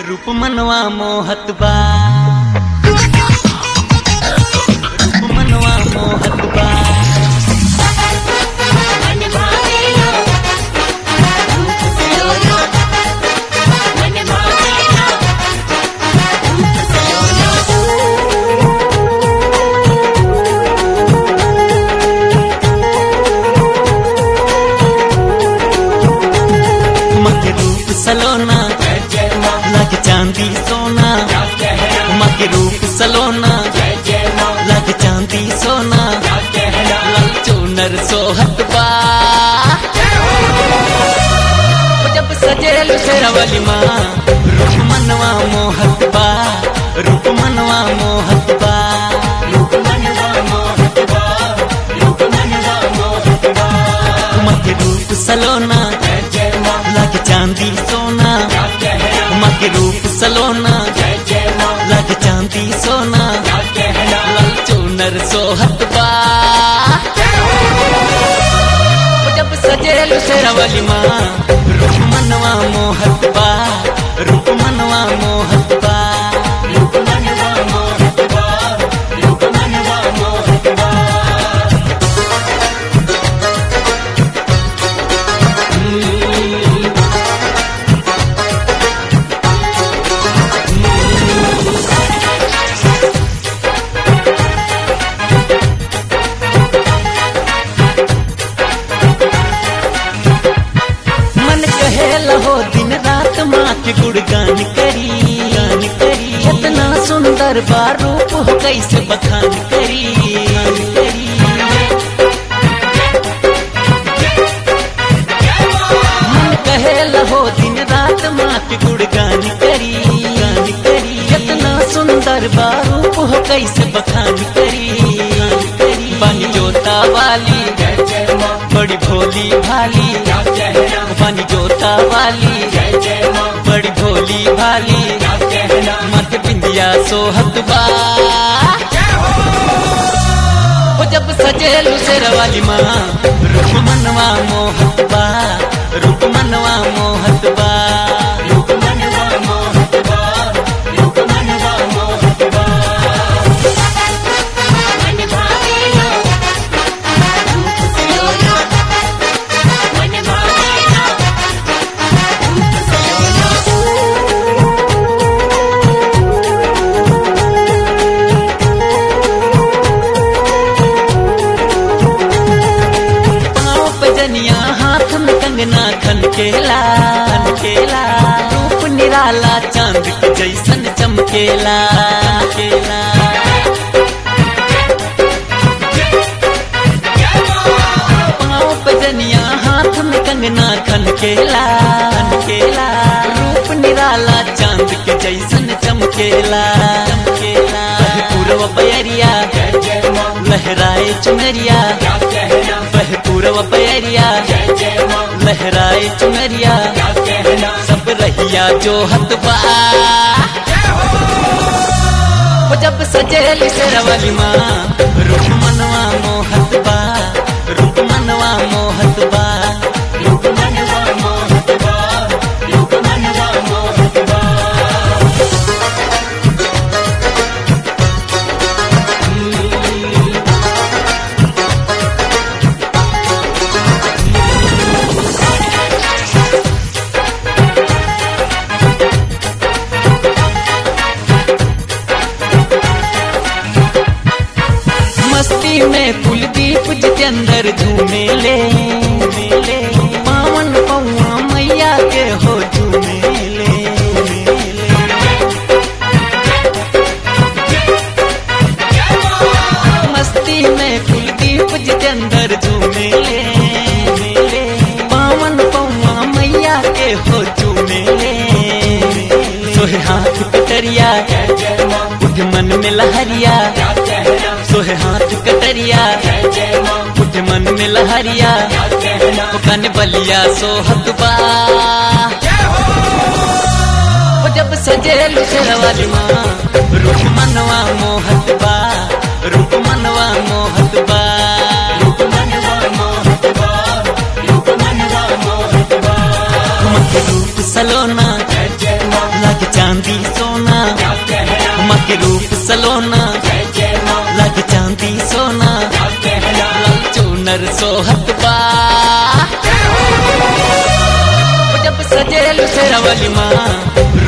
रूप मनवा मोहत बा रूप मनवा मोहत बा मन भावेला रूप सलोना मन भावेला रूप सलोना मके रूप सलोना लग चांदी सोना मके रूप सलोना लग चांदी सोना लाल चूनर सोहत बा जब सजेल शेरवली माँ रूप मनवा मोहत बा रूप मनवा मोहत बा रूप मनवा मोहत बा रूप मनवा मोहत बा मके रूप सलोना जय जय माँ लग चांदी सोना क्या कहना मके रूप सलोना जय जय माँ लग चांदी सोना क्या कहना लाल चूनर सोहत बा जब सजेल शेरवली माँ रूप मनवा मोहत बा रूप मनवा मोहत बा रूप मनवा मोहत बा रूप मनवा मोहत बा मन कहे लहो दिन रात माँ के गुणगान करी गान करी इतना सुंदर बा रूप हो कैसे बखान करी गान करी मन कहे लहो दिन रात माँ के गुणगान करी गान करी इतना सुंदर बा रूप हो कैसे बखान करी गान करी बनी जोता वाली जय जय माँ बड़ी भोली भाली क्या कहना बनी जोता वाली जय जय माँ बड़ी भोली भाली क्या कहना मत बिंदिया सोहत बा ओ जब सजेलू शेरवाली माँ रूप मनवा मोहत बा रूप मनवा मोहत बा रूप मनवा मोहत बा रूप मनवा मोहत बा मन भावेला रूप सलोना मन भावेला रूप सलोना पाँव पे जनिया हाथ में कंगना खनकेला खनकेला रूप निराला चांद के जैसन चमकेला चमकेला पाँव पे जनिया हाथ में कंगना खनकेला खनकेला रूप निराला चांद के जैसन चमकेला चमकेला बह पूर्व बयरिया जय जय माँ लहराए चुनरिया क्या कहना बह पूर्व बयरिया जय जय माँ लहराए चुनरिया क्या कहना सब रहिया जो हतबा वो जब सजेली शेरवाली माँ रूप मनवा मोहत बा रूप मनवा मोहत बा रूप मनवा मोहत बा रूप मनवा मोहत बा मस्ती में कुलदीप जितेंद्र झूमेले झूमेले पावन पौआ मैया के हो झूमेले झूमेले मस्ती में कुलदीप जितेंद्र झूमेले झूमेले पावन पौआ मैया के हो झूमेले सोहे हाथ कटरिया जय जय माँ बुझ मन में लहरिया क्या कहना सोहे हाथ कटरिया जय जय माँ बुझ मन में लहरिया क्या कहना कन बलिया सोहत बा ओ जब सजेलू शेरवाली माँ रूप मनवा मोहत बा रूप मनवा मोहत बा रूप मनवा मोहत बा रूप मनवा मोहत बा मत रूप सलोना जय जय माँ लग चांद चांदी सोना क्या कहना माँ के रूप सलोना जय जय माँ लग चांदी सोना क्या कहना लाल चूनर सोहत बा जब सजेल शेरवली माँ